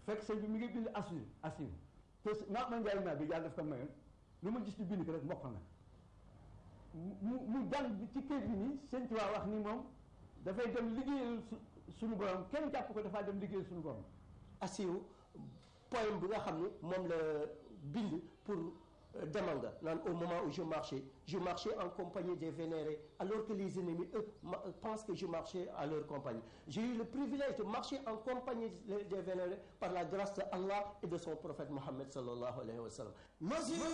fekk sëñ bi mi ngi bind assur assur te maa ma njaay maa bi yàlla daf ko mayoon lu ma gis ci bind ko rek mokk na mu mu jàng ci kër gi nii sëñ Tuubaa wax ni moom dafay dem liggéeyal suñu borom kenn jàpp ko dafaa dem liggéeyal suñu borom asiw poème bi nga xam ni moom la bind pour demal nga naan au moment où je marchais je marchais en compagnie des vénérés alors que les ennemis eux pensent que je marchais à leur compagnie j'ai eu le privilège de marcher en compagnie des vénérés par la grâce de Allah et de son prophète Mohammed sallallahu alayhi wa sallam